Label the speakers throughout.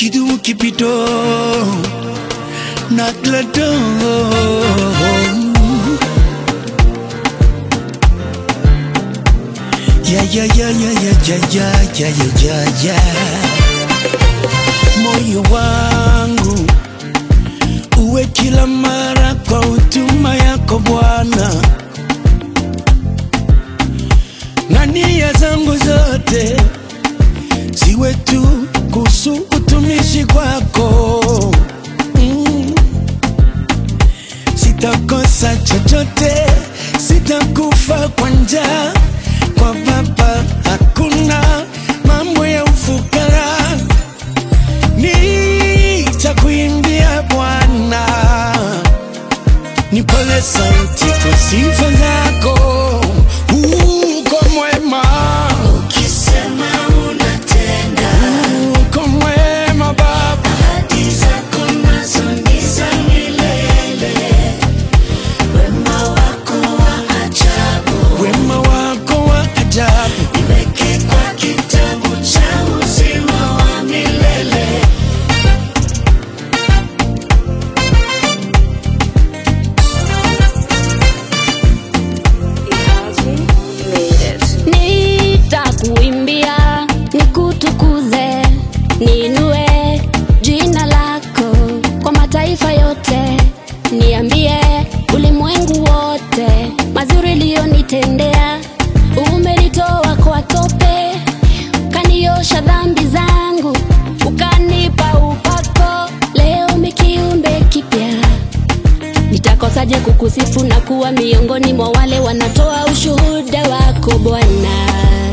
Speaker 1: kidumu kipito na glado ya ya ya ya ya ya ya ya ya ya ya moyo wangu uwe kila mara kwa huduma yako Bwana, na nia zangu zote ziwe tu kuhusu utumishi kwako. Mm. Sitakosa chochote, sitakufa kwa njaa, kwa Baba hakuna mambo ya ufukara nitakuimbia Bwana, nipole sauti kwa sifa zako, uko mwema,
Speaker 2: Ukisema unatenda,
Speaker 1: uko mwema Baba,
Speaker 2: ahadi zako nazo ni za milele. Wema wako wa ajabu,
Speaker 1: wema wako wa ajabu,
Speaker 2: niweke kwa kitabu cha uzima wa milele.
Speaker 3: nitakuimbia nikutukuze niinue jina lako kwa mataifa yote niambie ulimwengu wote mazuri liyonitendea umenitoa kwa tope ukaniosha dhambi zangu ukanipa upako leo mikiumbe kipya nitakosaje kukusifu na kuwa miongoni mwa wale wanatoa ushuhuda wako Bwana.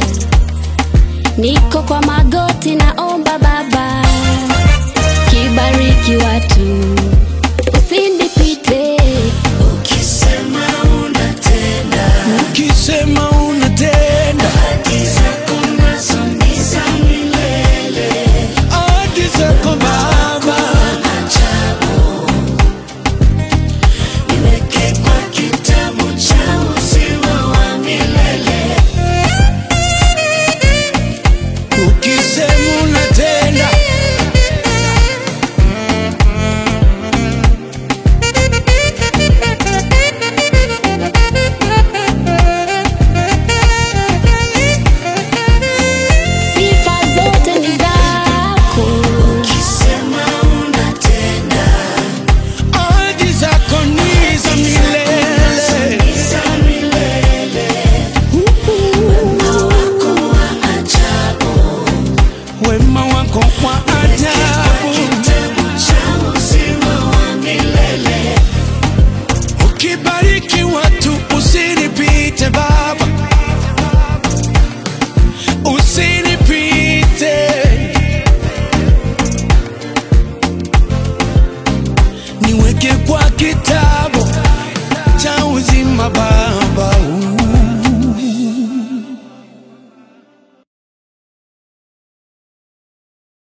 Speaker 3: Niko kwa magoti, naomba Baba, kibariki watu, usinipite.
Speaker 2: Ukisema unatenda,
Speaker 1: ukisema unatenda
Speaker 2: ahadi zako nazo ni za milele.
Speaker 1: ahadi zako Baba,
Speaker 2: Ajabu, niweke kwa kitabu cha uzima wa milele.
Speaker 1: ukisema unatenda
Speaker 3: Sifa zote ni zako,
Speaker 2: Ukisema unatenda,
Speaker 1: ahadi zako ni za milele.
Speaker 2: ni za milele. Wema wako wa ajabu,
Speaker 1: wema wako kwa ajabu,
Speaker 2: kitabu cha uzima wa milele.
Speaker 1: ukibariki watu usinipite Baba, usinipite, niweke kwa kitabu cha uzima Baba.